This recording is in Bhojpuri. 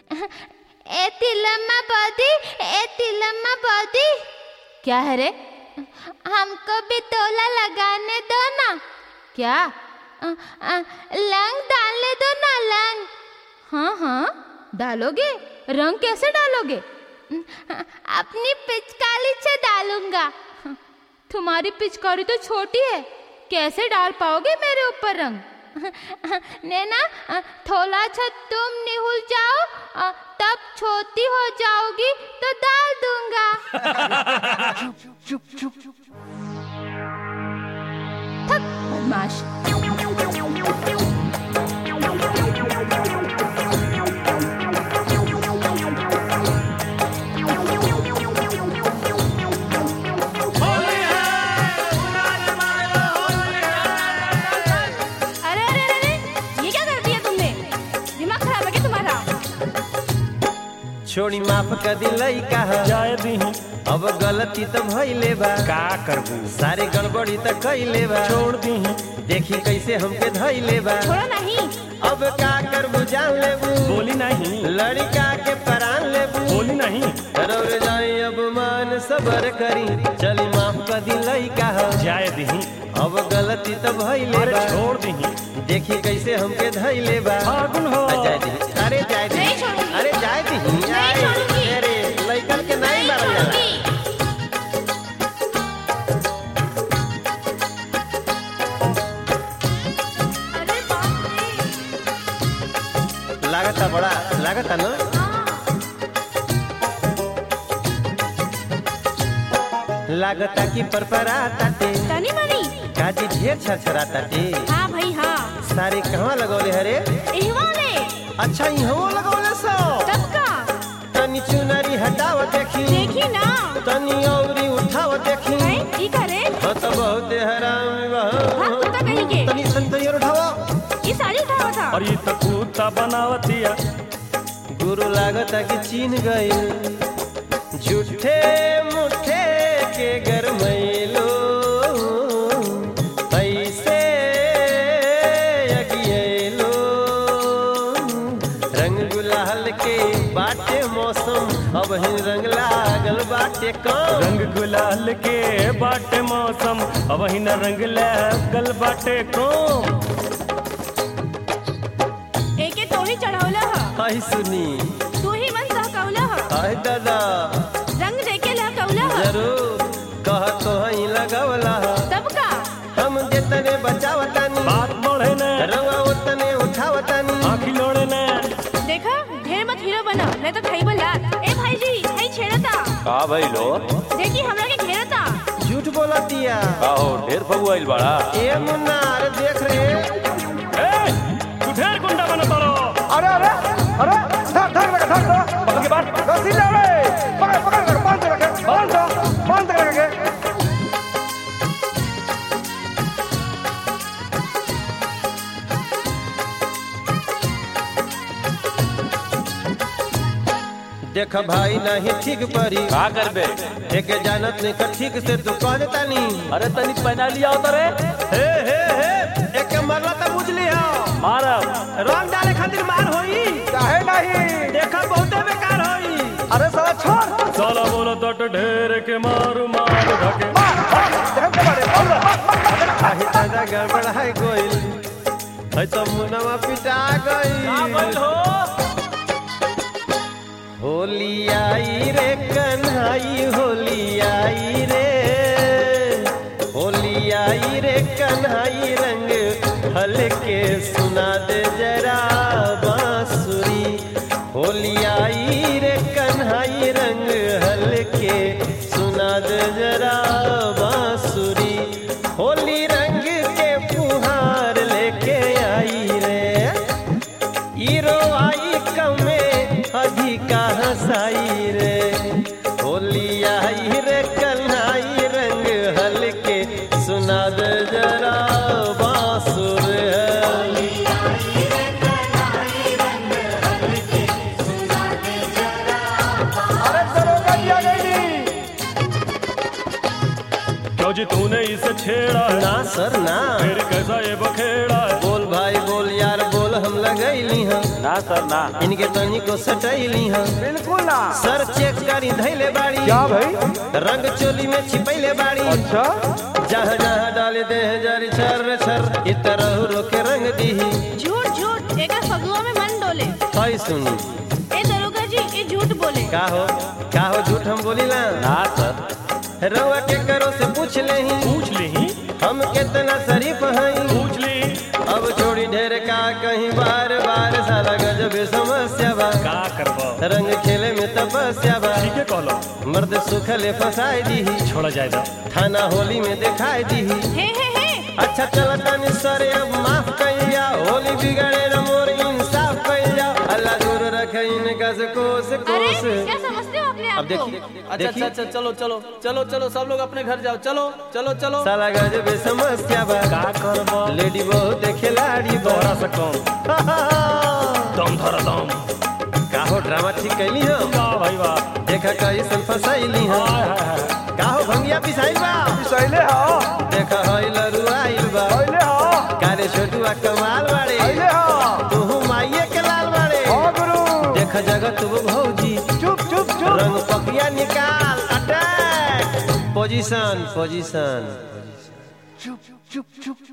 ए तिलम्मा बौदी ए तिलम्मा बौदी क्या है रे हमको भी तोला लगाने दो ना क्या अ, अ, लंग डालने दो ना लंग हाँ हाँ डालोगे रंग कैसे डालोगे अपनी पिचकारी से डालूंगा तुम्हारी पिचकारी तो छोटी है कैसे डाल पाओगे मेरे ऊपर रंग नैना अ, थोड़ा सा तुम निहुल जाओ अ, तब छोटी हो जाओगी तो डाल दूंगा थक बदमाश अरे अरे अरे अरे, ये क्या कर दिया तुमने दिमाग खराब है क्या तुम्हारा छोड़ी माफ कर दी लइका ह जाए दीही अब गलती तो भइले बा का करबू सारे गड़बड़ी तो कइले बा छोड़ दीही देखी कैसे हमके धइले बा छोड़ो नहीं अब का करबू जान लेबू बोली नहीं लड़का के परान लेबू बोली नहीं रौर जाई अब मान सबर करी चली माफ कर दी लइका ह जाए दीही अब गलती तो भइले अरे बा छोड़ दीही देखी कैसे हमके धइले बा फागुन हो आ, जाए दी अरे जाए दी नहीं छोड़ूंगी। अरे जाए दी नहीं छोड़ूंगी। अरे लइकन के नहीं मारल जाला छोड़ूंगी। अरे बाप रे लागता बड़ा लागता ना लागता कि परपरा ताटे तनी मनी काजी ढेर छरछरा ताटे हाँ भाई हाँ सारे कहवा लगौले हरे एहवा ने अच्छा इहो लगौले सो तब का तनी चुनरी हटाव देखी देखी ना तनी औरी उठाव देखी हैं ई करे हो तो बहुत हराम बा हाँ कुत्ता कहीं के तनी संतैयर उठाव ये साड़ी उठावा था और ये तो कुत्ता बनावतिया गुरु लागता कि चीन गइल झूठे मुठे के गरमैलो ऐसे अगियलो रंग गुलाल के बाटे मौसम अब ही रंग लागल बाटे कम रंग गुलाल के बाटे मौसम अब ही न रंग लगल बाटे कोम एके तो ही चढ़ावला ह आई सुनी तू ही मन सहकौला ह आई दादा रंग देके लहकौला ह जरूर कह तो ही लगवला तब का हम जेतने बचावतानी बात बढ़े न रंगा उतने उठावतानी आखी लोड़े न देखा ढेर मत हीरो बना नहीं तो खाई बोला ए भाई जी खाई छेड़ता का भइलो देखी हमरा के घेरता झूठ बोला दिया का हो ढेर फगुआइल बाड़ा ए मुन्ना अरे देख रे ए तू ढेर गुंडा बन पड़ो अरे अरे अरे धर धर रखे धर धर पकड़ के बात रस्सी ले रे पकड़ पकड़ रखे बांध के रखे बांध दो बांध के रखे देख भाई नहीं ठीक परी का करबे एक जानत नहीं कर ठीक से तू कह देता नी अरे तनी पहना लिया उतरे हे हे हे एक मरला तो बुझ लिया मारब रंग डाले खातिर मार होई काहे नहीं देखा बहुते बेकार होई अरे साला छोड़ साला बोलो तट ढेर के मारू मार धके मार मार जहन के मारे बोल रहा आही दादा गड़बड़ है गोइल है तो मुनवा पिटा गई होली आई रे कन्हाई होली आई रे होली आई रे कन्हाई रंग हल्के सुना दे जरा बांसुरी होली आई रे कन्हाई रंग हल्के सुना दे जरा बांसुरी होली रंग के फुहार लेके आई रे ईरो आई कमे अधिका हंसाई रे होली आई रे कन्हाई रंग हल्के सुना दे जरा बांसुर है अरे दरोगा जी आ गई क्यों जी तूने इसे छेड़ा है ना सर ना फिर कैसा ये बखेड़ा है बोल भाई बोल यार बोल हम लगैली हम ना सर ना इनके तनी को सटैली हम बिल्कुल ना सर चेक करी धैले बाड़ी क्या भाई रंग चोली में छिपैले बाड़ी अच्छा जहाँ जहाँ डाले दे जारी छर छर इ तरह रोके रंग दीही झूठ झूठ एकर फगुआ में मन डोले हाय सुनी ए दरोगा जी ये झूठ बोले का हो का हो झूठ हम बोली ना ना सर रउआ के करो से पूछ लेही पूछ ली हम कितना शरीफ हई पूछ ली अब छोड़ी ढेर का कहीं बार बार साला गजब समस्या बा का करबो रंग खेले में तपस्या बा ठीक है कहलो मर्द सुखले फसाई दीही छोड़ा जाएगा थाना होली में दिखाई दीही हे हे हे अच्छा चल तनी सरे अब माफ कइया होली बिगड़े न मोर इंसाफ कइया अल्लाह दूर रखे इनका से कोस अरे कोस क्या समझते हो अपने अब आप को देखिए अच्छा अच्छा देखिए अच्छा चलो चलो चलो चलो सब लोग अपने घर जाओ चलो चलो चलो साला गजब समस्या बा का करबो लेडी बहुत खिलाड़ी बा तोहरा से कम दम धर दम का हो ड्रामा ठीक कैली हो वाह भाई वाह देखा कैसन फसैली हो हाय हाय हाय का हो भंगिया पिसाइल बा सैले हा देखा हई लरुआइल बा सैले हा कारे छोटुआ कमाल बाड़े सैले हा तू माइये के लाल बाड़े हाँ गुरु देख जगत वो भौजी चुप चुप चुप रंग पकिया निकाल अटैक पोजीशन पोजीशन चुप चुप चुप